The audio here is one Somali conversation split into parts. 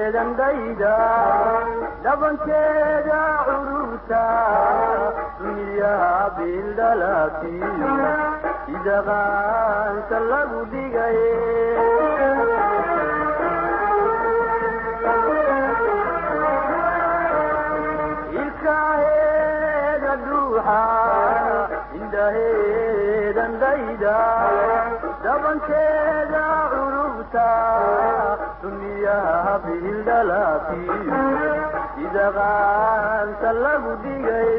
dayda dhabankeeda cururta duniyaa bildhalatiyo sida qaanka lagu dhigay ilkaheeda dhuuxa indhaheedan dayda dhabankeeda curubta duniyaha bildhalatiyo sida qaanka lagu dhigay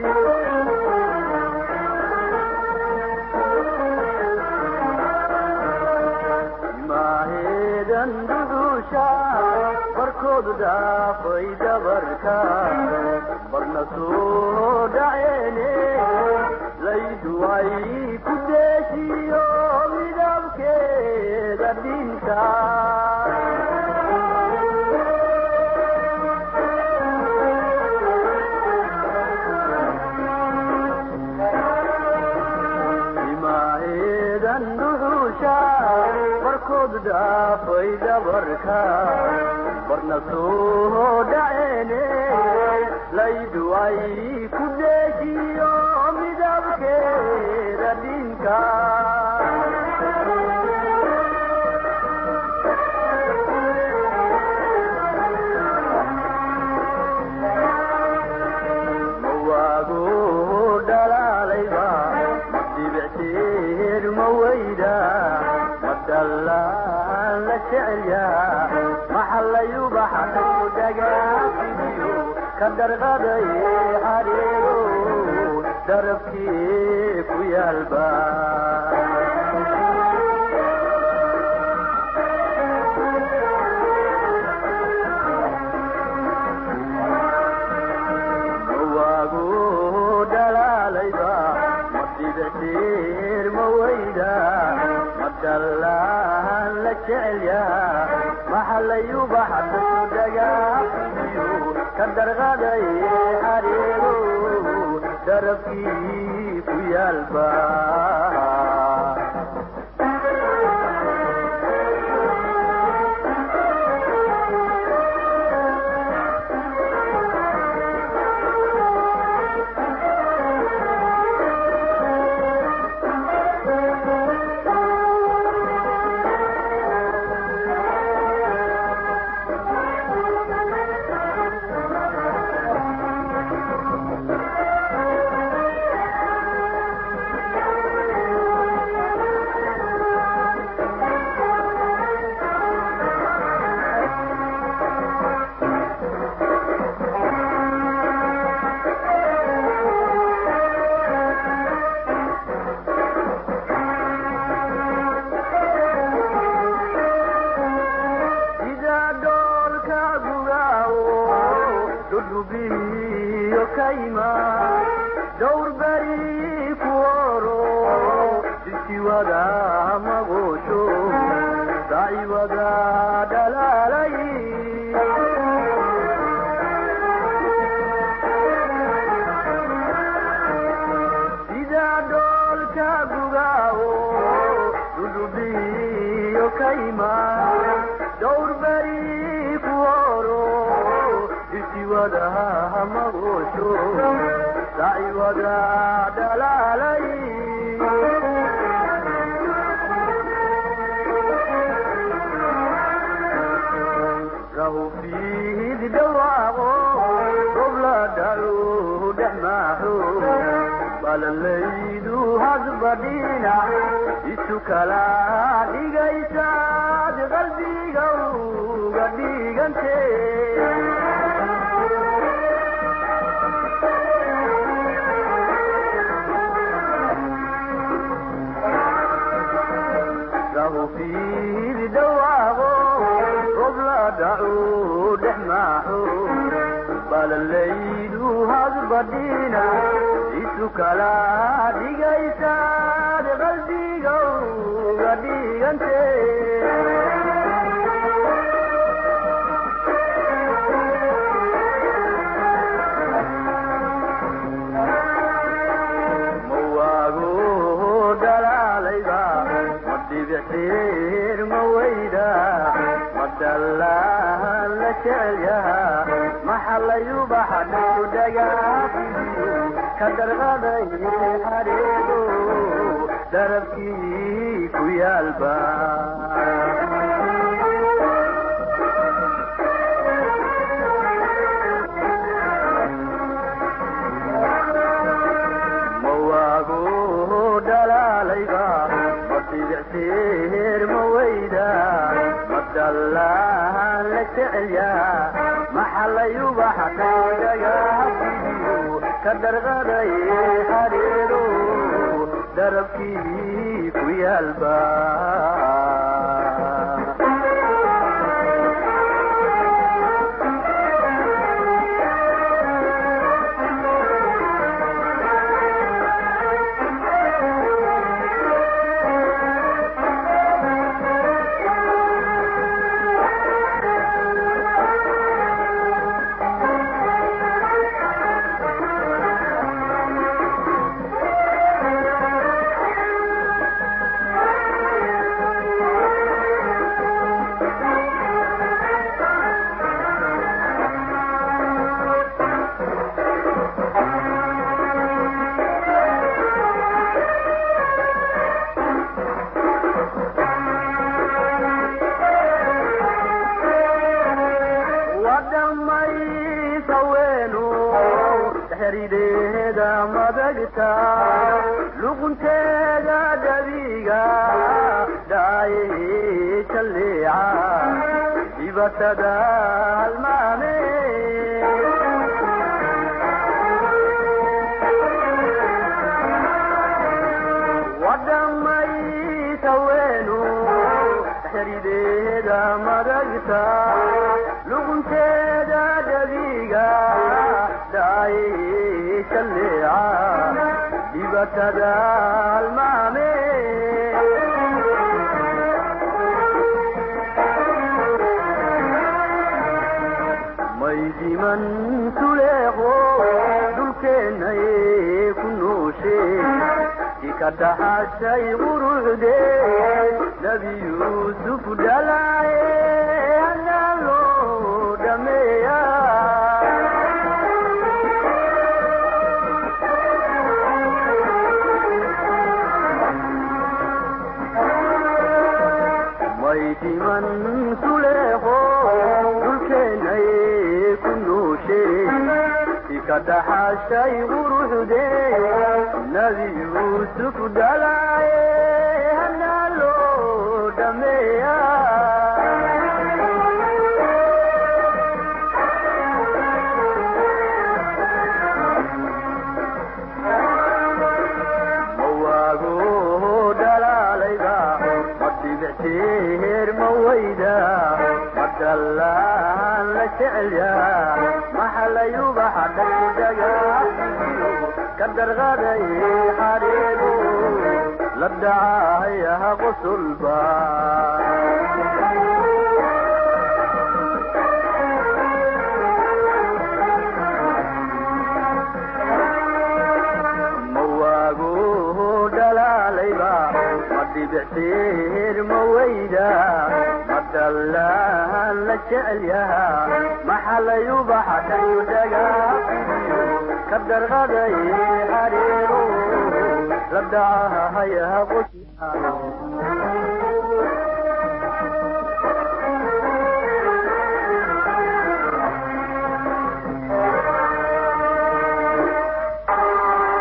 maaheedan duduusha barkoodu dhaafay dabarka barna soo dhaceene laydu ay ku deeshiyo midabkeeda dhinta imaaheedan duduusha barkoodu dhaafay dabarka barna soo dhaceene laydu ay ku deeshiyo midabkeeda dhinka mawaago dhalaalayba dibicteed ma weyda ma dhallaan la jecelya maxallayubaxa dagaafiyo ka dharqaday xareego darabkii ku yaalba mawaago dhalaalayba ma dibicteer ma weyda ma dhallaan la jecelya maxallayubaxa dagaafiyo ka dharqaday xareego darabkii ku yaalba sida dhoolka gugaawo dhudhubiyo kayma dhowr beri ku oro sisiwada magoosho daciwada dhalaalay sida dhoolka gugaawo dhudhubiyo kayma dhowr beri ku oro isiwada magoosho daciwada dhalaalay rahu fiid dhawaaqo gobla dhalu dhex maaxo balalaydu hadba dhinac isu kala dhigaysaad qalbiga uga dhigante rahu fiid dhawaaqo gobla dhacu dhex maaxo balalaydu hadba dhinac isu kala dhigaysaad qalbiga uga dhigante mawaago dhalaalayba ma dhibicteer ma weyda ma dhallaan la jecel yahaa maxallayubaxa dhagudhagaafiyu ka darqaday xareedo darabkii ku yaalba mawaagu dhalaalayba ma bidicsiir ma weyda ma dallaan la jecel yahaa maxallayubaxa dhagudhagaafiyu ka darqaday xareedo darabkii ku yaalba xerideeda madagta luqunteeda dhabiga dhaaye jalleeca dibatada halmaame wadhamaysa weenu xerideeda madagta luqunteeda dhabiga dhaaye jalleeca dibatada halmaame maydiman tuleeqo dhulkeennay ku nooshe ika dhaxashay quruxdee nebi yuusuf dhalaaye hana loo dhameeya maydiman tuleeqo dhulkeennay ku nooshe ika dhaxashay quruxdee nebi yuusuf dhalaaye hana loo dhameeya mawaago dhalaalayba ma dhibicteer ma weyda ma dallaan la jecelya maxalayubaxa dhagdhagaafiyo ka darqaday xareego la dhacahayaha qusulba mawaago dhalaalayba ma dhibicteer ma weyda ma dallaan la jecel yahaa maxalayubaxa dhagdhagaafiyo ka darqaday xareego la dhacahayaha qusulba